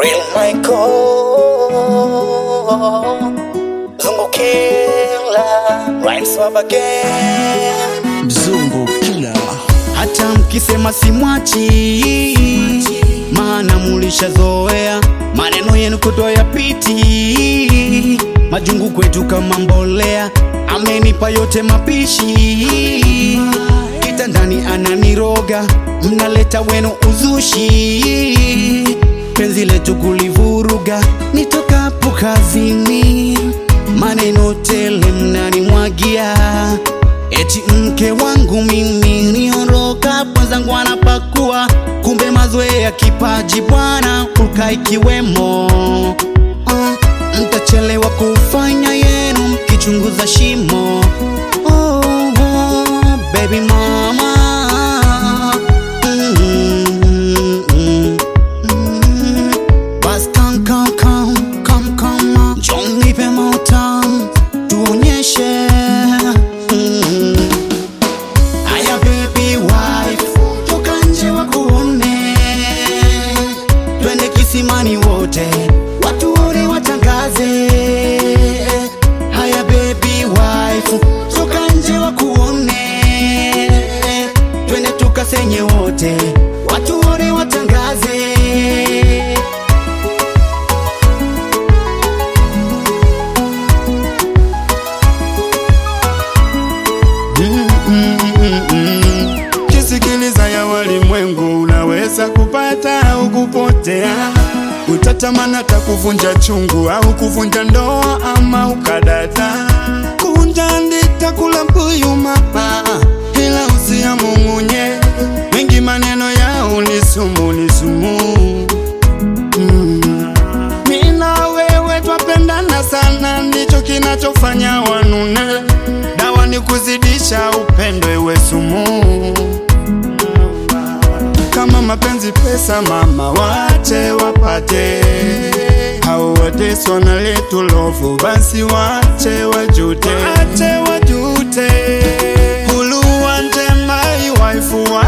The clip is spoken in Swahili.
Real Michael Zungu Killer Rhymes Wab again mzungu kila hata mkisema simwachi, maana mulishazoea maneno yenu kutoa yapiti, majungu kwetu kama mbolea, amenipa yote mapishi, kitandani ananiroga, mnaleta wenu uzushi, penzi letu kulivuruga, nitokapo kazini, maneno tele mnanimwagia Eti mke wangu mimi niondoka, mwenzangu anapakua, kumbe mazoea kipaji bwana uka ikiwemo. Uh, mtachelewa kufanya yenu mkichunguza shimo. Oh, oh, baby mama Mm, mm, mm, mm. Bas come, come, come, come, come, njoo nipe motam tuonyeshe Mm. Aya baby wife, toka nje wakuone, twende kisimani wote, watu wote watangaze. Haya baby wife, toka nje wakuone, twende tukasenye wote, watu wote watangaze. Kisikiliza ya walimwengu, unaweza kupata au kupotea. Utatamani hata kuvunja chungu au kuvunja ndoa ama ukadata. Kunja ndita kula mbuyu mama, ila usiamung'unye. Mengi maneno yao ni sumu, ni sumu. Mm. Mimi na wewe twapendana sana, ndicho kinachofanya wanune. Dawa ni kuzidisha upendo, iwe sumu. Kama mapenzi pesa, mama, wache wapate. Hao wateso na letu lovu, basi wache wajute, wache wajute. Hulu wante my wife